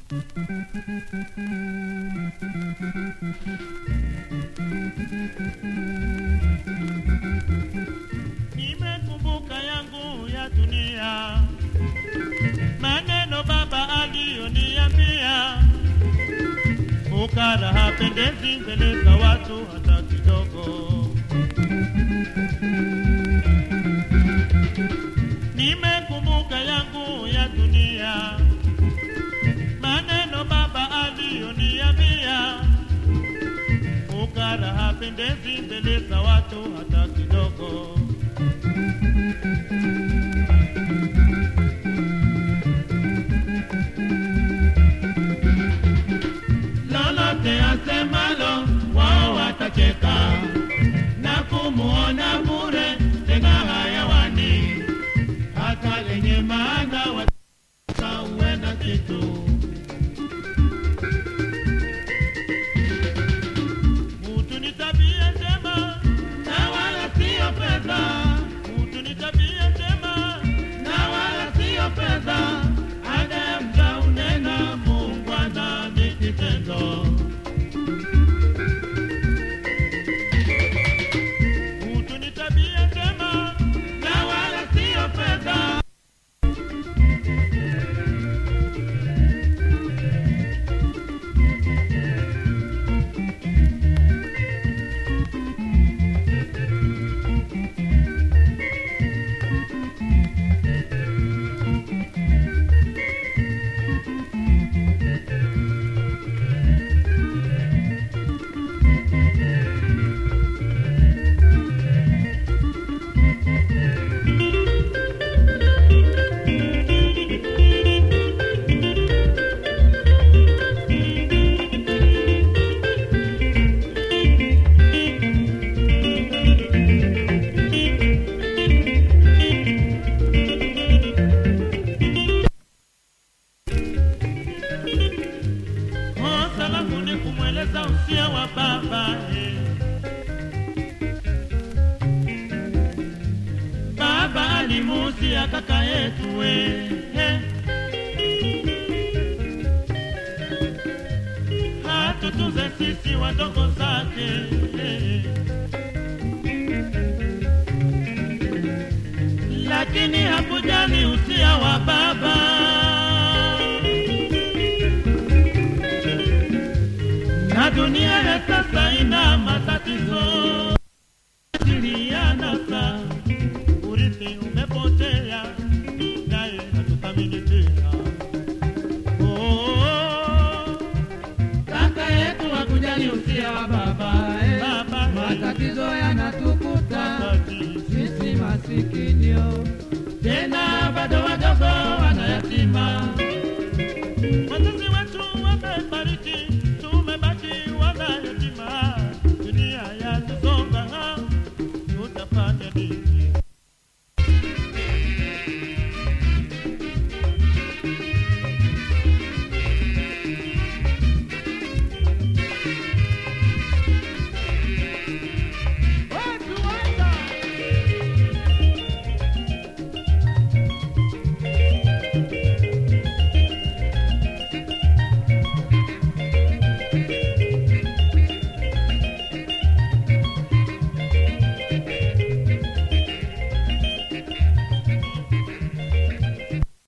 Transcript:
Nimekumbuka yangu ya dunia, maneno baba aliyoniambia, fukara hapendezi mbele za watu hata kidogo. Nimekumbuka yangu ya dunia, maneno baba aliyoniambia, fukara hapendezi mbele za watu hata kidogo. lolote asemalo wao watacheka na kumuona bure tena hayawani, hata lenye maana watauwe na kitu. Utu ni tabia njema na wala sio pesa. Utu ni tabia njema na wala sio pesa. Adamu kaunena muungwana ni kitendo. Utu ni tabia njema na wala sio pesa. Oh, salamu ni kumweleza usia wa baba eh. Baba alimuusia kaka yetu we eh. Hatutuze sisi wadogo zake eh. Lakini hakujali usia wa baba na dunia ya sasa ina matatizo silianasa urithi umepotea naye hatuthamini tena Oh, Kaka yetu hakujali usia wa baba eh. Baba, eh. Matatizo yanatukuta wakati sisi masikinio, tena bado wadogo